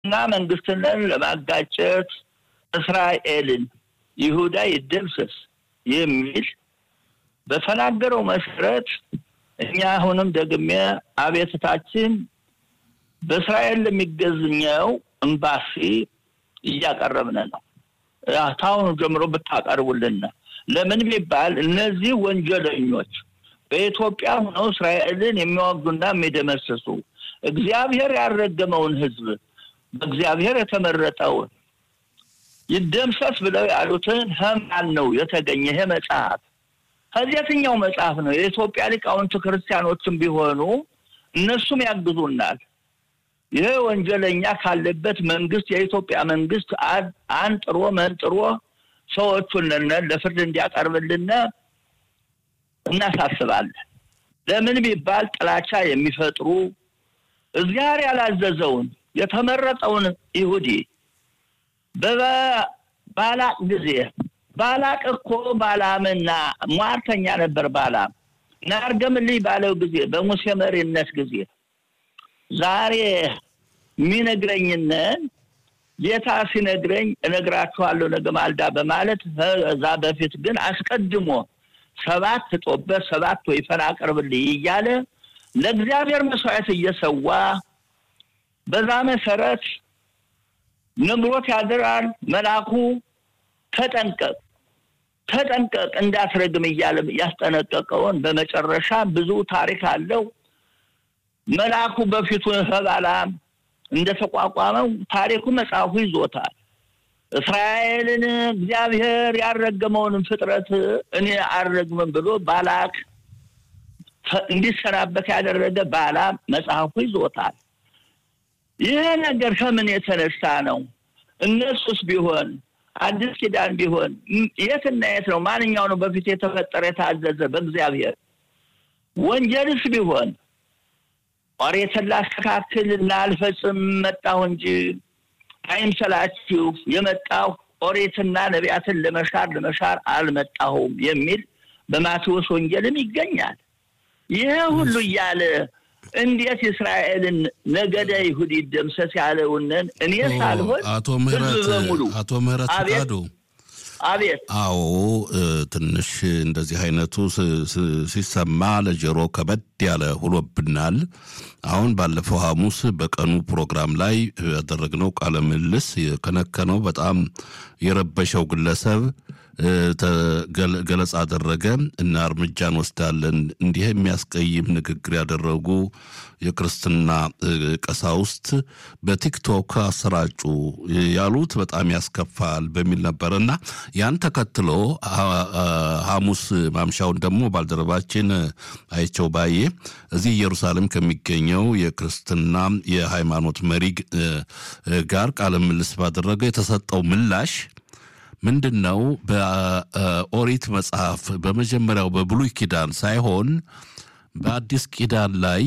እና መንግስትንን ለማጋጨት እስራኤልን ይሁዳ ይደምሰስ የሚል በተናገረው መሰረት እኛ አሁንም ደግሜ አቤትታችን በእስራኤል ለሚገዝኘው ኤምባሲ እያቀረብን ነው። ታሁኑ ጀምሮ ብታቀርቡልን ለምን ቢባል እነዚህ ወንጀለኞች በኢትዮጵያ ሆነው እስራኤልን የሚዋጉና የሚደመስሱ እግዚአብሔር ያልረገመውን ሕዝብ በእግዚአብሔር የተመረጠውን ይደምሰስ ብለው ያሉትን ህማን ነው የተገኘ ይሄ መጽሐፍ። ከዚህ የትኛው መጽሐፍ ነው? የኢትዮጵያ ሊቃውንት ክርስቲያኖችም ቢሆኑ እነሱም ያግዙናል። ይህ ወንጀለኛ ካለበት መንግስት የኢትዮጵያ መንግስት አንጥሮ መንጥሮ ሰዎቹን ለፍርድ እንዲያቀርብልን እናሳስባለን። ለምን ቢባል ጥላቻ የሚፈጥሩ እግዚአብሔር ያላዘዘውን የተመረጠውን ይሁዲ በባላቅ ጊዜ ባላቅ እኮ ባላምና ሟርተኛ ነበር። ባላም ናርገምልኝ ባለው ጊዜ በሙሴ መሪነት ጊዜ ዛሬ የሚነግረኝንን ጌታ ሲነግረኝ እነግራችኋለሁ ነገ ማልዳ በማለት እዛ በፊት ግን አስቀድሞ ሰባት ጦበት ሰባት ወይፈን አቅርብልኝ እያለ ለእግዚአብሔር መስዋዕት እየሰዋ በዛ መሰረት ነግሮት ያድራል። መልአኩ ተጠንቀቅ ተጠንቀቅ እንዳትረግም እያለ ያስጠነቀቀውን በመጨረሻ ብዙ ታሪክ አለው። መልአኩ በፊቱ ከባላም እንደተቋቋመው ታሪኩ መጽሐፉ ይዞታል። እስራኤልን እግዚአብሔር ያልረገመውንም ፍጥረት እኔ አልረግምም ብሎ ባላክ እንዲሰናበት ያደረገ ባላም መጽሐፉ ይዞታል። ይህ ነገር ከምን የተነሳ ነው? እነሱስ ቢሆን አዲስ ኪዳን ቢሆን የትና የት ነው? ማንኛው ነው በፊት የተፈጠረ የታዘዘ በእግዚአብሔር? ወንጀልስ ቢሆን ኦሪትን ላስተካክል ላልፈጽም መጣሁ እንጂ አይምሰላችሁ የመጣሁ ኦሪትና ነቢያትን ለመሻር ለመሻር አልመጣሁም የሚል በማቴዎስ ወንጌልም ይገኛል። ይህ ሁሉ እያለ እንዴት እስራኤልን ነገደ ይሁድ ይደምሰስ ያለውንን እኔ ሳልሆን አቶ ምህረት በሙሉ አቶ ምህረት ፍቃዱ አቤት አዎ ትንሽ እንደዚህ አይነቱ ሲሰማ ለጆሮ ከበድ ያለ ሁሎብናል። አሁን ባለፈው ሐሙስ በቀኑ ፕሮግራም ላይ ያደረግነው ቃለ ምልልስ የከነከነው በጣም የረበሸው ግለሰብ ገለጻ አደረገ እና እርምጃ እንወስዳለን እንዲህ የሚያስቀይም ንግግር ያደረጉ የክርስትና ቀሳውስት በቲክቶክ አሰራጩ ያሉት በጣም ያስከፋል በሚል ነበር እና ያን ተከትሎ ሐሙስ ማምሻውን ደግሞ ባልደረባችን አይቸው ባዬ እዚህ ኢየሩሳሌም ከሚገኘው የክርስትና የሃይማኖት መሪ ጋር ቃለ ምልልስ ባደረገ የተሰጠው ምላሽ ምንድን ነው? በኦሪት መጽሐፍ በመጀመሪያው በብሉይ ኪዳን ሳይሆን በአዲስ ኪዳን ላይ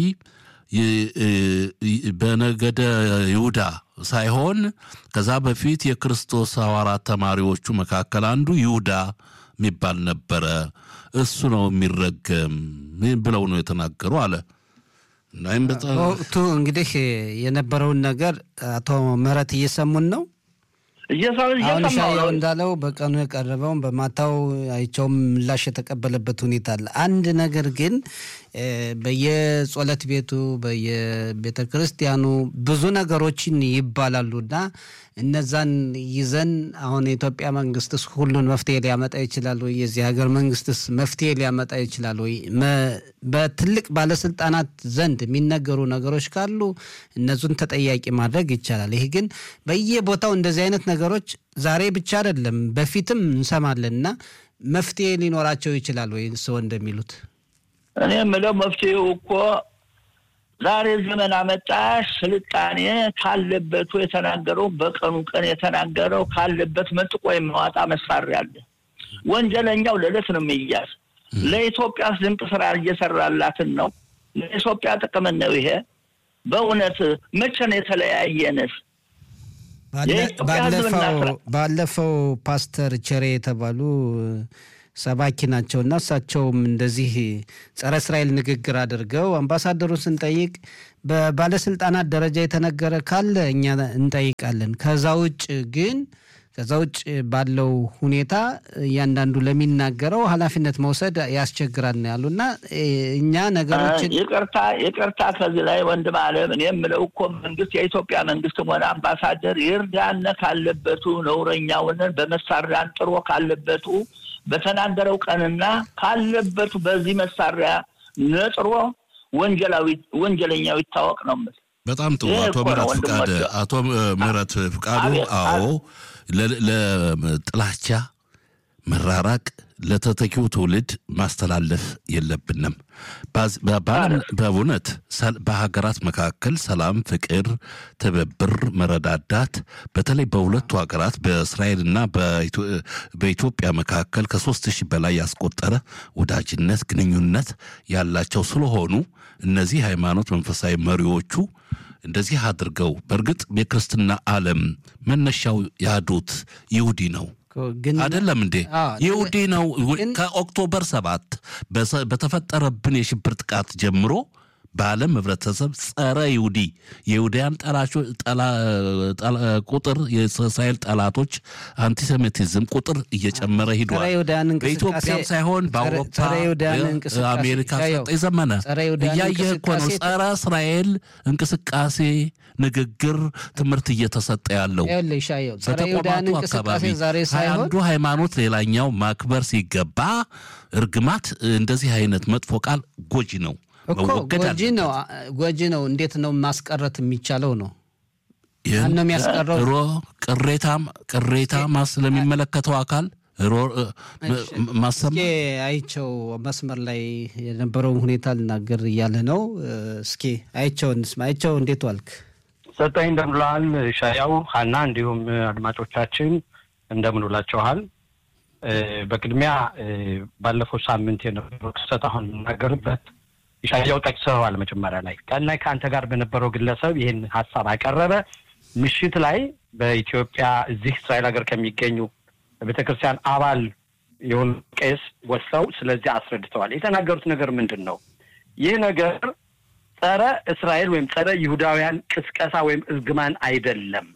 በነገደ ይሁዳ ሳይሆን ከዛ በፊት የክርስቶስ ሐዋርያት ተማሪዎቹ መካከል አንዱ ይሁዳ የሚባል ነበረ። እሱ ነው የሚረገም ብለው ነው የተናገሩ አለ። በወቅቱ እንግዲህ የነበረውን ነገር አቶ ምህረት እየሰሙን ነው። አሁን ሻያው እንዳለው በቀኑ የቀረበውን በማታው አይቸውም ምላሽ የተቀበለበት ሁኔታ አለ። አንድ ነገር ግን በየጸሎት ቤቱ በየቤተ ክርስቲያኑ ብዙ ነገሮችን ይባላሉና እነዛን ይዘን አሁን የኢትዮጵያ መንግስትስ ሁሉን መፍትሄ ሊያመጣ ይችላል ወይ? የዚህ ሀገር መንግስትስ መፍትሄ ሊያመጣ ይችላል ወይ? በትልቅ ባለስልጣናት ዘንድ የሚነገሩ ነገሮች ካሉ እነሱን ተጠያቂ ማድረግ ይቻላል። ይህ ግን በየቦታው እንደዚህ አይነት ነገሮች ዛሬ ብቻ አይደለም በፊትም እንሰማለን እና መፍትሄ ሊኖራቸው ይችላል ወይ? ሰው እንደሚሉት እኔ የምለው መፍትሄው እኮ ዛሬ ዘመን አመጣሽ ስልጣኔ ካለበቱ የተናገረው በቀኑ ቀን የተናገረው ካለበት መንጥቆ የሚያወጣ መሳሪያ አለ። ወንጀለኛው ለዕለት ነው የሚያዝ። ለኢትዮጵያ ድንቅ ስራ እየሰራላትን ነው። ለኢትዮጵያ ጥቅም ነው ይሄ። በእውነት መቼ ነው የተለያየንስ? ባለፈው ፓስተር ቸሬ የተባሉ ሰባኪ ናቸውና እሳቸውም እንደዚህ ጸረ እስራኤል ንግግር አድርገው አምባሳደሩን ስንጠይቅ በባለስልጣናት ደረጃ የተነገረ ካለ እኛ እንጠይቃለን። ከዛ ውጭ ግን ከዛ ውጭ ባለው ሁኔታ እያንዳንዱ ለሚናገረው ኃላፊነት መውሰድ ያስቸግራል ነው ያሉና እኛ ነገሮችን ይቅርታ ይቅርታ ከዚህ ላይ ወንድም አለም እኔ የምለው እኮ መንግስት የኢትዮጵያ መንግስትም ሆነ አምባሳደር ይርዳነ ካለበቱ ነውረኛውንን በመሳሪያ አንጥሮ ካለበቱ በተናገረው ቀንና ካለበቱ በዚህ መሳሪያ ነጥሮ ወንጀላዊ ወንጀለኛው ይታወቅ ነው የምልህ። በጣም ጥሩ አቶ ምህረት ፍቃድ አቶ ምህረት ፍቃዱ አዎ ለጥላቻ መራራቅ ለተተኪው ትውልድ ማስተላለፍ የለብንም። በእውነት በሀገራት መካከል ሰላም፣ ፍቅር፣ ትብብር፣ መረዳዳት በተለይ በሁለቱ ሀገራት በእስራኤልና በኢትዮጵያ መካከል ከሶስት ሺህ በላይ ያስቆጠረ ወዳጅነት ግንኙነት ያላቸው ስለሆኑ እነዚህ ሃይማኖት መንፈሳዊ መሪዎቹ እንደዚህ አድርገው በእርግጥ የክርስትና ዓለም መነሻው ያህዱት ይሁዲ ነው አይደለም እንዴ? ይሁዲ ነው። ከኦክቶበር ሰባት በተፈጠረብን የሽብር ጥቃት ጀምሮ በዓለም ህብረተሰብ ጸረ ይሁዲ የይሁዳያን ቁጥር የእስራኤል ጠላቶች አንቲሴሚቲዝም ቁጥር እየጨመረ ሂዷል። በኢትዮጵያም ሳይሆን በአውሮፓ አሜሪካ ሰጠኝ ዘመነ እያየህ እኮ ነው። ጸረ እስራኤል እንቅስቃሴ ንግግር ትምህርት እየተሰጠ ያለው በተቋማቱ አካባቢ አንዱ ሃይማኖት ሌላኛው ማክበር ሲገባ እርግማት እንደዚህ አይነት መጥፎ ቃል ጎጂ ነው እኮ ጎጂ ነው ጎጂ ነው። እንዴት ነው ማስቀረት የሚቻለው ነው? ነው የሚያስቀረው? ሮ ቅሬታም ቅሬታ ስለሚመለከተው አካል ማሰማ አይቸው መስመር ላይ የነበረውን ሁኔታ ልናገር እያለ ነው። እስኪ አይቸው እንስማ። አይቸው እንዴት ዋልክ? ሰጠኝ እንደምንለዋል። ሻያው ሀና፣ እንዲሁም አድማጮቻችን እንደምንውላችኋል። በቅድሚያ ባለፈው ሳምንት የነበረው ክስተት አሁን የምናገርበት ኢሻያው ጠቅሰዋል። መጀመሪያ ላይ ቀን ላይ ከአንተ ጋር በነበረው ግለሰብ ይህን ሀሳብ አቀረበ። ምሽት ላይ በኢትዮጵያ እዚህ እስራኤል ሀገር ከሚገኙ ቤተክርስቲያን አባል የሆኑ ቄስ ወስደው ስለዚህ አስረድተዋል። የተናገሩት ነገር ምንድን ነው? ይህ ነገር ጸረ እስራኤል ወይም ጸረ ይሁዳውያን ቅስቀሳ ወይም እርግማን አይደለም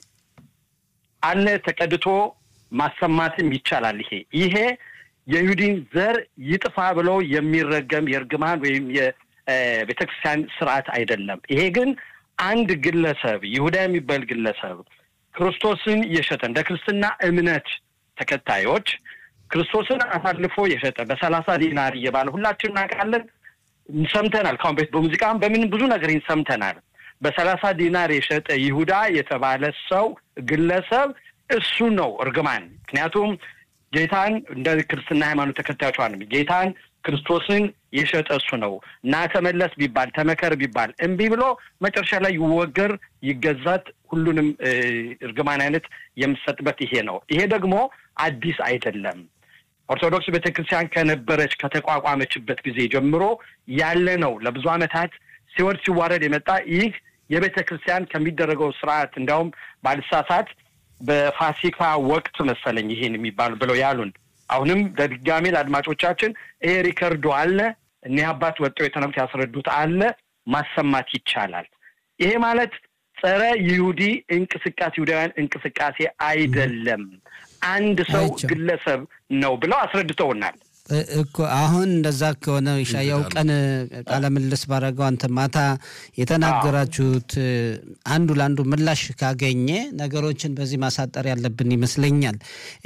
አለ ተቀድቶ ማሰማትም ይቻላል። ይሄ ይሄ የይሁዲን ዘር ይጥፋ ብሎ የሚረገም የእርግማን ወይም የቤተክርስቲያን ስርዓት አይደለም። ይሄ ግን አንድ ግለሰብ ይሁዳ የሚባል ግለሰብ ክርስቶስን የሸጠ እንደ ክርስትና እምነት ተከታዮች ክርስቶስን አሳልፎ የሸጠ በሰላሳ ዲናር እየባለ ሁላችን እናውቃለን፣ ሰምተናል። ካሁን በፊት በሙዚቃም በምን ብዙ ነገር ሰምተናል። በሰላሳ ዲናር የሸጠ ይሁዳ የተባለ ሰው ግለሰብ እሱ ነው እርግማን። ምክንያቱም ጌታን እንደ ክርስትና ሃይማኖት ተከታዮቿን ጌታን ክርስቶስን የሸጠ እሱ ነው እና ተመለስ ቢባል ተመከር ቢባል እምቢ ብሎ መጨረሻ ላይ ይወገር ይገዛት ሁሉንም እርግማን አይነት የምሰጥበት ይሄ ነው። ይሄ ደግሞ አዲስ አይደለም። ኦርቶዶክስ ቤተክርስቲያን ከነበረች ከተቋቋመችበት ጊዜ ጀምሮ ያለ ነው። ለብዙ ዓመታት ሲወርድ ሲዋረድ የመጣ ይህ የቤተ ክርስቲያን ከሚደረገው ስርዓት እንዲያውም ባልሳሳት በፋሲካ ወቅት መሰለኝ ይሄን የሚባሉ ብለው ያሉን። አሁንም በድጋሜ ለአድማጮቻችን ይሄ ሪከርዶ አለ። እኒህ አባት ወጥተው የተነብት ያስረዱት አለ። ማሰማት ይቻላል። ይሄ ማለት ጸረ ይሁዲ እንቅስቃሴ ይሁዳውያን እንቅስቃሴ አይደለም፣ አንድ ሰው ግለሰብ ነው ብለው አስረድተውናል። እኮ አሁን እንደዛ ከሆነ ሻያው ቀን ቃለ ምልልስ ባረገው አንተ ማታ የተናገራችሁት አንዱ ለአንዱ ምላሽ ካገኘ ነገሮችን በዚህ ማሳጠር ያለብን ይመስለኛል።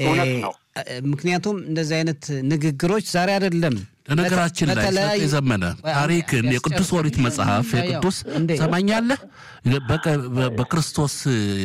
ምክንያቱም እንደዚህ አይነት ንግግሮች ዛሬ አይደለም። ለነገራችን ላይ ሰጥ የዘመነ ታሪክን የቅዱስ ኦሪት መጽሐፍ የቅዱስ ሰማኛለህ በክርስቶስ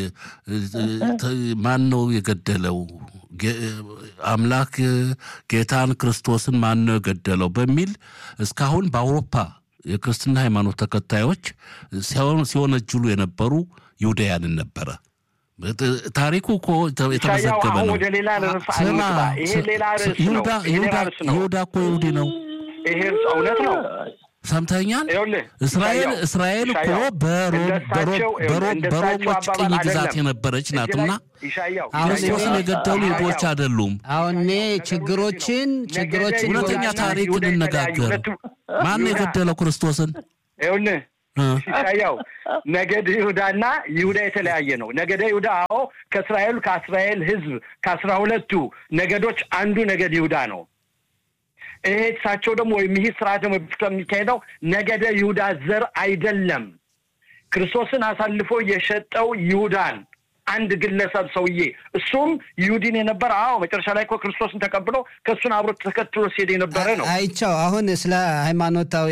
ማን ነው የገደለው አምላክ ጌታን ክርስቶስን ማን ነው የገደለው በሚል እስካሁን በአውሮፓ የክርስትና ሃይማኖት ተከታዮች ሲወነጅሉ የነበሩ ይሁዳያንን ነበረ። ታሪኩ እኮ የተመዘገበ ነው። ወደ ሌላ ርዕስ አንግባ። ይሄ ሌላ ርዕስ ነው። ይሁዳ እኮ ይሁዲ ነው። ይሄ እውነት ነው። ሰምተኛል። እስራኤል እስራኤል እኮ በሮሞች ቅኝ ግዛት የነበረች ናትና ክርስቶስን የገደሉ ይሁዶች አይደሉም። አሁን እኔ ችግሮችን ችግሮችን እውነተኛ ታሪክ እንነጋገር። ማን የገደለው ክርስቶስን? ይኸውልህ ያው ነገድ ይሁዳና ይሁዳ የተለያየ ነው። ነገደ ይሁዳ አዎ ከእስራኤል ከእስራኤል ሕዝብ ከአስራ ሁለቱ ነገዶች አንዱ ነገድ ይሁዳ ነው። ይሄ እሳቸው ደግሞ ወይም ይህ ስርዓት ደግሞ የሚካሄደው ነገደ ይሁዳ ዘር አይደለም። ክርስቶስን አሳልፎ የሸጠው ይሁዳን አንድ ግለሰብ ሰውዬ እሱም ይሁዲን የነበረ አዎ መጨረሻ ላይ እኮ ክርስቶስን ተቀብሎ ከእሱን አብሮ ተከትሎ ሲሄድ የነበረ ነው። አይቻው አሁን ስለ ሃይማኖታዊ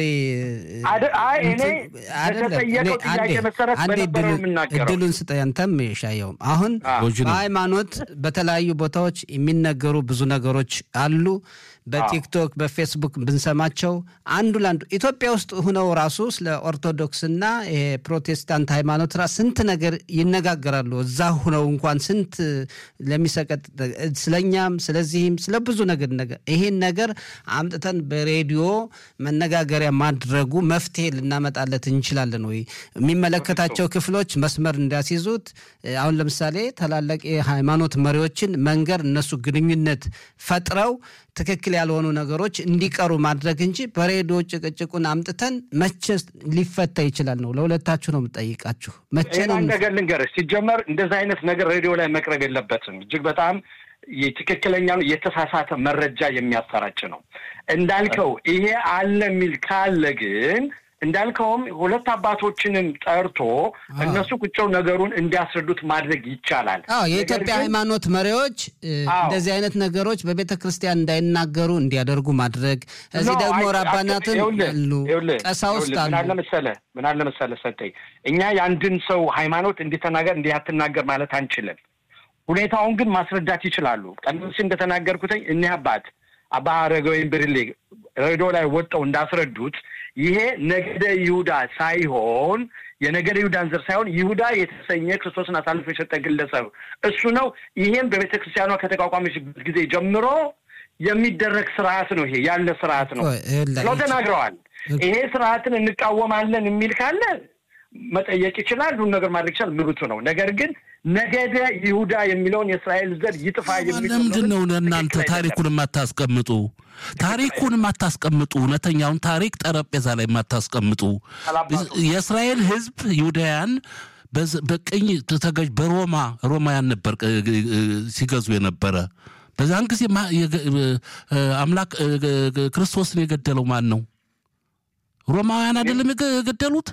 አይ እኔ በተጠየቀው ጥያቄ መሰረት በነበረው የምናገረው እድሉን ስጠኝ። አንተም ሻየውም አሁን በሃይማኖት በተለያዩ ቦታዎች የሚነገሩ ብዙ ነገሮች አሉ። በቲክቶክ በፌስቡክ ብንሰማቸው አንዱ ለአንዱ ኢትዮጵያ ውስጥ ሁነው ራሱ ስለ ኦርቶዶክስና ፕሮቴስታንት ሃይማኖት ራ ስንት ነገር ይነጋገራሉ። እዛ ሁነው እንኳን ስንት ለሚሰቀጥ ስለኛም ስለዚህም ስለ ብዙ ነገር ነገር ይሄን ነገር አምጥተን በሬዲዮ መነጋገሪያ ማድረጉ መፍትሄ ልናመጣለት እንችላለን ወይ? የሚመለከታቸው ክፍሎች መስመር እንዲያስይዙት አሁን ለምሳሌ ታላላቅ የሃይማኖት መሪዎችን መንገር እነሱ ግንኙነት ፈጥረው ትክክል ያልሆኑ ነገሮች እንዲቀሩ ማድረግ እንጂ በሬዲዮ ጭቅጭቁን አምጥተን መቼ ሊፈታ ይችላል ነው። ለሁለታችሁ ነው የምጠይቃችሁ። መቼ ነው ነገር ልንገርህ። ሲጀመር እንደዚህ አይነት ነገር ሬዲዮ ላይ መቅረብ የለበትም። እጅግ በጣም ትክክለኛ የተሳሳተ መረጃ የሚያሰራጭ ነው። እንዳልከው ይሄ አለ የሚል ካለ ግን እንዳልከውም ሁለት አባቶችንም ጠርቶ እነሱ ቁጭው ነገሩን እንዲያስረዱት ማድረግ ይቻላል። አዎ የኢትዮጵያ ሃይማኖት መሪዎች እንደዚህ አይነት ነገሮች በቤተ ክርስቲያን እንዳይናገሩ እንዲያደርጉ ማድረግ፣ እዚህ ደግሞ ራባናትን አሉ፣ ቀሳውስት አሉ። ምን አለ መሰለህ ምን አለ መሰለህ ሰጠኝ እኛ የአንድን ሰው ሃይማኖት እንዲተናገር እንዲህ አትናገር ማለት አንችልም። ሁኔታውን ግን ማስረዳት ይችላሉ። ቀደም ሲል እንደተናገርኩትኝ እኒህ አባት አባ አረጋዊን ብርሌ ሬዲዮ ላይ ወጣው እንዳስረዱት ይሄ ነገደ ይሁዳ ሳይሆን የነገደ ይሁዳን ዘር ሳይሆን ይሁዳ የተሰኘ ክርስቶስን አሳልፎ የሰጠ ግለሰብ እሱ ነው። ይሄም በቤተ ክርስቲያኗ ከተቋቋመችበት ጊዜ ጀምሮ የሚደረግ ስርዓት ነው። ይሄ ያለ ስርዓት ነው ብለው ተናግረዋል። ይሄ ስርዓትን እንቃወማለን የሚል ካለ መጠየቅ ይችላል። ሁሉ ነገር ማድረግ ይችላል። ምሩቱ ነው። ነገር ግን ነገደ ይሁዳ የሚለውን የእስራኤል ዘር ይጥፋ የሚለው ለምንድን ነው እናንተ ታሪኩን የማታስቀምጡ? ታሪኩን የማታስቀምጡ እውነተኛውን ታሪክ ጠረጴዛ ላይ የማታስቀምጡ የእስራኤል ሕዝብ ይሁዳያን በቅኝ ተገዥ በሮማ ሮማያን ነበር ሲገዙ የነበረ። በዛን ጊዜ አምላክ ክርስቶስን የገደለው ማን ነው? ሮማውያን አይደለም የገደሉት?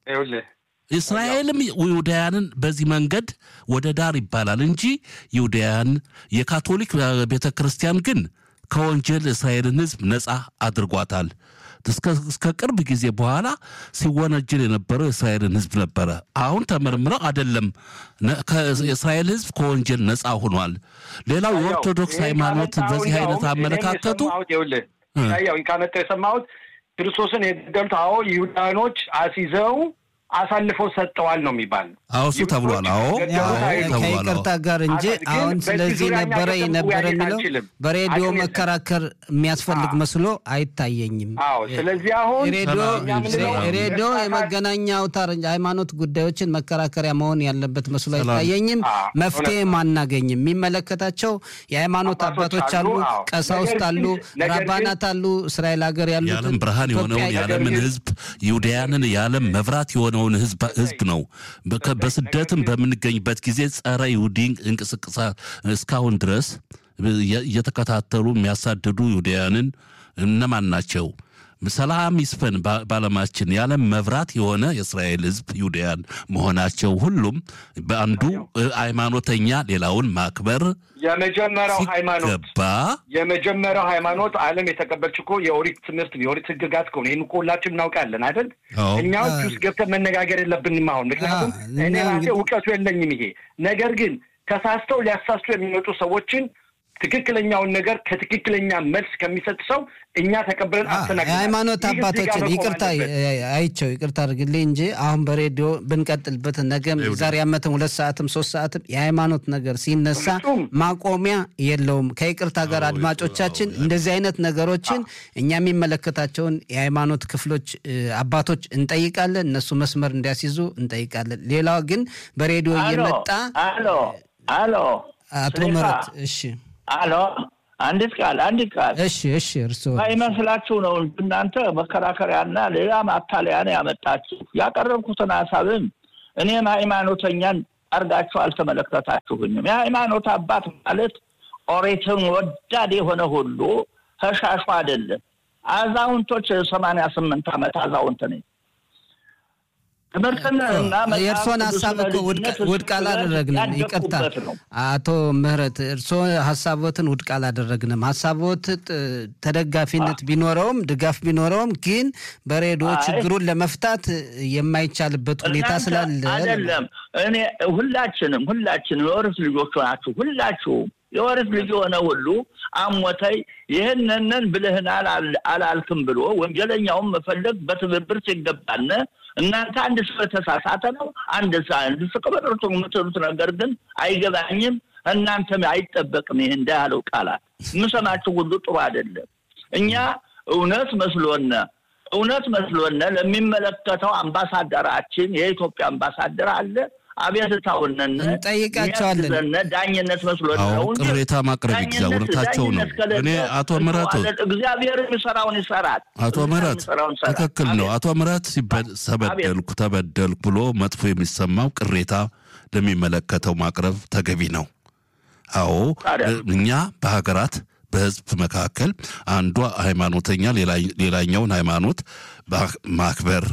እስራኤልም ይሁዳያንን በዚህ መንገድ ወደ ዳር ይባላል እንጂ ይሁዳያን የካቶሊክ ቤተ ክርስቲያን ግን ከወንጀል እስራኤልን ሕዝብ ነፃ አድርጓታል። እስከ ቅርብ ጊዜ በኋላ ሲወነጅል የነበረው የእስራኤልን ሕዝብ ነበረ። አሁን ተመርምረው አይደለም የእስራኤል ሕዝብ ከወንጀል ነፃ ሆኗል። ሌላው የኦርቶዶክስ ሃይማኖት በዚህ አይነት አመለካከቱ ያው ካመጣው የሰማሁት ክርስቶስን የገደሉት አዎ ይሁዳኖች አስይዘው አሳልፈው ሰጠዋል ነው የሚባል። አዎ እሱ ተብሏል። አዎ ከይቅርታ ጋር እንጂ አሁን ስለዚህ ነበረ ነበረ የሚለው በሬዲዮ መከራከር የሚያስፈልግ መስሎ አይታየኝም። አዎ ስለዚህ አሁን ሬዲዮ የመገናኛ አውታር ሃይማኖት ጉዳዮችን መከራከሪያ መሆን ያለበት መስሎ አይታየኝም። መፍትሄም አናገኝም። የሚመለከታቸው የሃይማኖት አባቶች አሉ፣ ቀሳውስት አሉ፣ ራባናት አሉ፣ እስራኤል ሀገር ያሉት የዓለም ብርሃን የሆነውን የዓለምን ሕዝብ ይሁዳያንን የዓለም መብራት የሆነውን ሕዝብ ነው። በስደትም በምንገኝበት ጊዜ ጸረ ይሁዲ እንቅስቅሳ እስካሁን ድረስ እየተከታተሉ የሚያሳድዱ ይሁዳያንን እነማን ናቸው? ሰላም ይስፈን በዓለማችን የዓለም መብራት የሆነ የእስራኤል ሕዝብ ይሁዳያን መሆናቸው ሁሉም በአንዱ ሃይማኖተኛ ሌላውን ማክበር የመጀመሪያው ሃይማኖት ገባ የመጀመሪያው ሃይማኖት ዓለም የተቀበልች እኮ የኦሪት ትምህርት የኦሪት ሕግጋት ከሆነ ይህን እኮ ሁላችን እናውቃለን አይደል? እኛዎች ውስጥ ገብተን መነጋገር የለብንም አሁን። ምክንያቱም እኔ ራሴ እውቀቱ የለኝም። ይሄ ነገር ግን ተሳስተው ሊያሳስቱ የሚመጡ ሰዎችን ትክክለኛውን ነገር ከትክክለኛ መልስ ከሚሰጥ ሰው እኛ ተቀብለን አስተናግደናል። የሃይማኖት አባቶችን ይቅርታ አይቸው ይቅርታ አድርግልኝ እንጂ አሁን በሬዲዮ ብንቀጥልበት ነገም ዛሬ ዓመትም ሁለት ሰዓትም ሶስት ሰዓትም የሃይማኖት ነገር ሲነሳ ማቆሚያ የለውም። ከይቅርታ ጋር አድማጮቻችን እንደዚህ አይነት ነገሮችን እኛ የሚመለከታቸውን የሃይማኖት ክፍሎች አባቶች እንጠይቃለን፣ እነሱ መስመር እንዲያስይዙ እንጠይቃለን። ሌላው ግን በሬዲዮ እየመጣ አሎ አሎ አቶ ምህረት እሺ አሎ አንዲት ቃል አንዲት ቃል እሺ እሺ እርስዎ ባይመስላችሁ ነው እናንተ መከራከሪያና ሌላ ማታለያ ነው ያመጣችሁ። ያቀረብኩትን ሀሳብም እኔም ሃይማኖተኛን አርጋችሁ አልተመለከታችሁኝም። የሃይማኖት አባት ማለት ኦሪትን ወዳድ የሆነ ሁሉ ተሻሹ አይደለም። አዛውንቶች ሰማንያ ስምንት ዓመት አዛውንት ነኝ። የእርስዎን ሀሳብ እኮ ውድቅ አላደረግንም። ይቅርታ አቶ ምህረት እርስዎ ሀሳቦትን ውድቅ አላደረግንም። ሀሳቦት ተደጋፊነት ቢኖረውም ድጋፍ ቢኖረውም ግን በሬዲዮ ችግሩን ለመፍታት የማይቻልበት ሁኔታ ስላለ አይደለም። እኔ ሁላችንም ሁላችንም የወርስ ልጆች ናችሁ። ሁላችሁም የወርስ ልጅ የሆነ ሁሉ አሞተይ ይህንንን ብልህናል አላልክም ብሎ ወንጀለኛውን መፈለግ በትብብር ሲገባነ እናንተ አንድ ሰው የተሳሳተ ነው አንድ ሰ አንድ ስቅበርቱ የምትሉት ነገር ግን አይገባኝም። እናንተም አይጠበቅም። ይህ እንዳያለው ቃላት የምሰማችሁ ሁሉ ጥሩ አይደለም። እኛ እውነት መስሎነ እውነት መስሎነ ለሚመለከተው አምባሳደራችን የኢትዮጵያ አምባሳደር አለ አቤትታውነን እንጠይቃቸዋለን። ዳኝነት መስሎን ነው ቅሬታ ማቅረብ ይግዛ እውነታቸው ነው። እኔ አቶ ምህረት እግዚአብሔር የሚሰራውን ይሰራል። አቶ ምህረት ትክክል ነው። አቶ ምህረት ተበደልኩ ተበደልኩ ብሎ መጥፎ የሚሰማው ቅሬታ ለሚመለከተው ማቅረብ ተገቢ ነው። አዎ እኛ በሀገራት በህዝብ መካከል አንዷ ሃይማኖተኛ ሌላኛውን ሃይማኖት ማክበር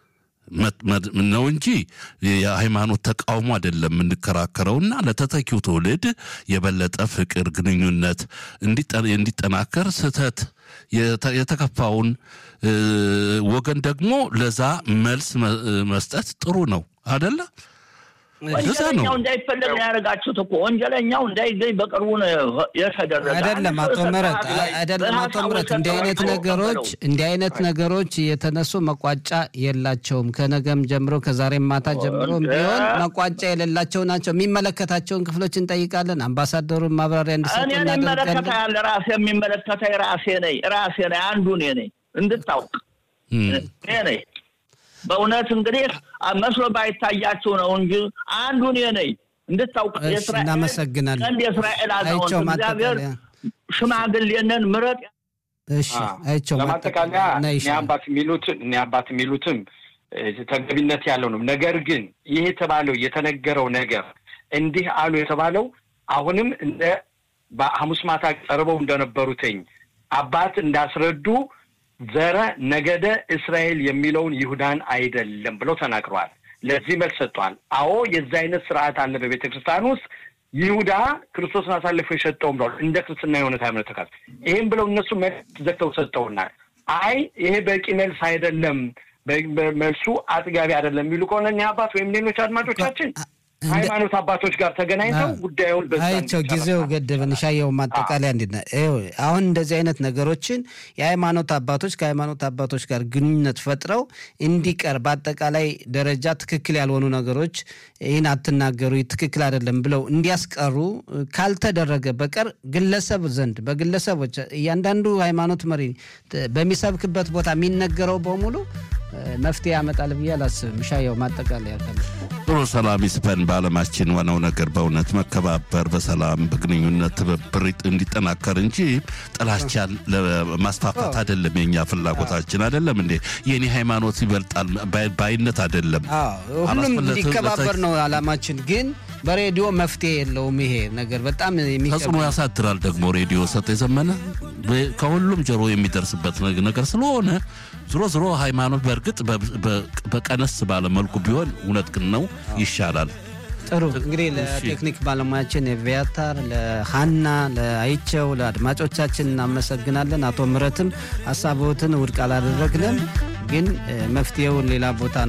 ነው እንጂ የሃይማኖት ተቃውሞ አይደለም የምንከራከረውና ለተተኪው ትውልድ የበለጠ ፍቅር፣ ግንኙነት እንዲጠናከር ስህተት የተከፋውን ወገን ደግሞ ለዛ መልስ መስጠት ጥሩ ነው አደለ? ወንጀለኛው እንዳይፈለግ ነው ያደረጋችሁት እኮ ወንጀለኛው እንዳይገኝ በቅርቡ ነው የተደረገ። አይደለም አቶ ምህረት አይደለም አቶ ምህረት እንዲህ አይነት ነገሮች እንዲህ አይነት ነገሮች የተነሱ መቋጫ የላቸውም። ከነገም ጀምሮ ከዛሬም ማታ ጀምሮ ቢሆን መቋጫ የሌላቸው ናቸው። የሚመለከታቸውን ክፍሎች እንጠይቃለን። አምባሳደሩን ማብራሪያ እንዲሰጡ እኔ የሚመለከታ ያለ ራሴ የሚመለከታ ራሴ ነኝ ራሴ ነኝ አንዱ እኔ ነኝ እንድታውቅ እኔ ነኝ። በእውነት እንግዲህ መስሎ ባይታያችሁ ነው እንጂ አንዱ እኔ ነኝ እንድታውቅ። እናመሰግናለን። አንድ የእስራኤል አዛውንት እግዚአብሔር ሽማግሌንን ምረጥ። እሺ አይቸው ለማጠቃለያ እኔ አባት የሚሉትን እኔ አባት የሚሉትም ተገቢነት ያለው ነው። ነገር ግን ይህ የተባለው የተነገረው ነገር እንዲህ አሉ የተባለው አሁንም እንደ በሐሙስ ማታ ቀርበው እንደነበሩትኝ አባት እንዳስረዱ ዘረ ነገደ እስራኤል የሚለውን ይሁዳን አይደለም ብለው ተናግረዋል። ለዚህ መልስ ሰጥተዋል። አዎ የዚህ አይነት ስርዓት አለ በቤተ ክርስቲያን ውስጥ ይሁዳ ክርስቶስን አሳልፎ የሰጠውም ብለዋል። እንደ ክርስትና የሆነ ሃይማኖት ተካል ይህም ብለው እነሱ መልስ ዘግተው ሰጠውናል። አይ ይሄ በቂ መልስ አይደለም፣ መልሱ አጥጋቢ አይደለም የሚሉ ከሆነ እኛ አባት ወይም ሌሎች አድማጮቻችን ሃይማኖት አባቶች ጋር ተገናኝተው ጉዳዩን አይቸው ጊዜው ገደብን። ሻየው ማጠቃለያ እንዴት ነው? አሁን እንደዚህ አይነት ነገሮችን የሃይማኖት አባቶች ከሃይማኖት አባቶች ጋር ግንኙነት ፈጥረው እንዲቀር በአጠቃላይ ደረጃ ትክክል ያልሆኑ ነገሮች ይህን አትናገሩ፣ ትክክል አይደለም ብለው እንዲያስቀሩ ካልተደረገ በቀር ግለሰብ ዘንድ በግለሰቦች እያንዳንዱ ሃይማኖት መሪ በሚሰብክበት ቦታ የሚነገረው በሙሉ መፍትሄ ያመጣል ብዬ አላስብም። ሻየው ማጠቃለያ ጥሩ ሰላም ይስፈን በዓለማችን። ዋናው ነገር በእውነት መከባበር፣ በሰላም በግንኙነት ትብብር እንዲጠናከር እንጂ ጥላቻን ለማስፋፋት አይደለም የኛ ፍላጎታችን። አይደለም እንዴ የኔ ሃይማኖት ይበልጣል ባይነት አይደለም። ሁሉም እንዲከባበር ነው አላማችን ግን በሬዲዮ መፍትሄ የለውም። ይሄ ነገር በጣም ተጽዕኖ ያሳድራል። ደግሞ ሬዲዮ ሰጥ የዘመነ ከሁሉም ጆሮ የሚደርስበት ነገር ስለሆነ ዝሮ ዝሮ ሃይማኖት በእርግጥ በቀነስ ባለ መልኩ ቢሆን እውነት ግን ነው ይሻላል። ጥሩ እንግዲህ ለቴክኒክ ባለሙያችን የቪያታር ለሀና ለአይቸው ለአድማጮቻችን እናመሰግናለን። አቶ ምረትም ሀሳቦትን ውድቅ አላደረግንም፣ ግን መፍትሄውን ሌላ ቦታ